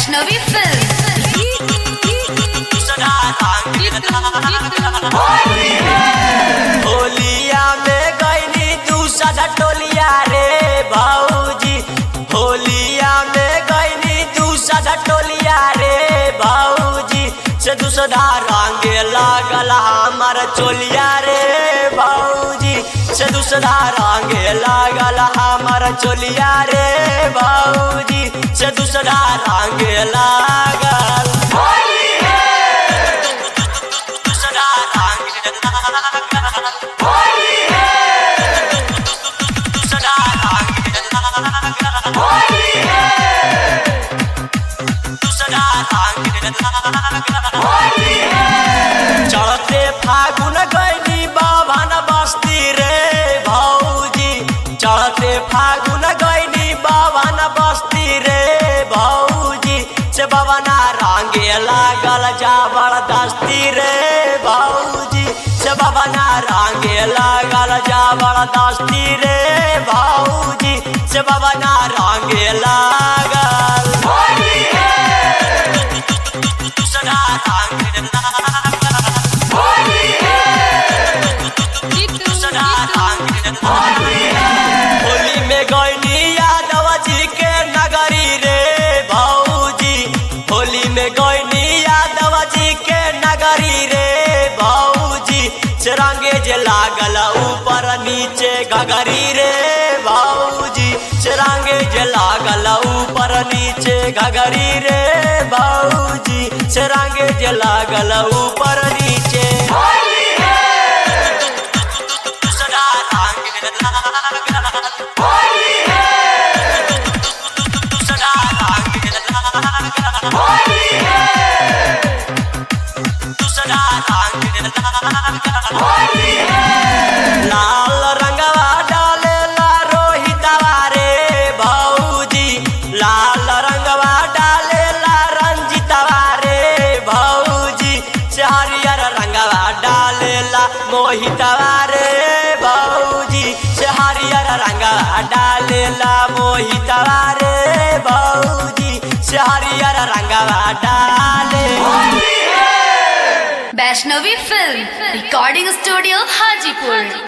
वैष्णवी होलिया में गईनी दूसरा टोलिया रे भाऊजी होलिया में गईनी दूसरा टोलिया रे भाऊजी से दूसरा रंग लागल हमार चोलिया रे भाऊजी से दूसरा रंग लागल हमार चोलिया रे भाऊजी से दूसरा रंग लागल दूसरा रंग दूसरा दूसरा चढ़ते फागुन गैनी बाबन बस्ती रे भौजी चढ़ते फागुन गैनी बाबन बस्ती रे भौजी से बबना रंगे लागल जबरदस्ती रे भौजी से बबना रंगे लागल जबरदस्ती रे भौजी से बबना रंगे लागल दूसरा रंग दूसरा रंग होली में गईनी यादव जी के नगरी रे भौजी होली में गईनी यादव जी के नगरी रे भौजी चरंगे जे लागल ऊपर नीचे गगरी रे भौजी चरंगे जे लागल ऊपर नीचे गगरी रे भौजी चरंगे जे लागल ऊपर नीचे दूसरा रंग दूसरा रंग दूसरा रंग लाल रंगवा डालेला रोहितवा रे भौजी लाल रंगवा डालेला रंजितवा रे भौजी से हरियर रंगवा डालेला मोहितवा रे भौजी से हरियर रंगवा डालेला मोहितवा रे भौजी से हरियर रंगवा डाले Vaishnavi film recording studio Hajipur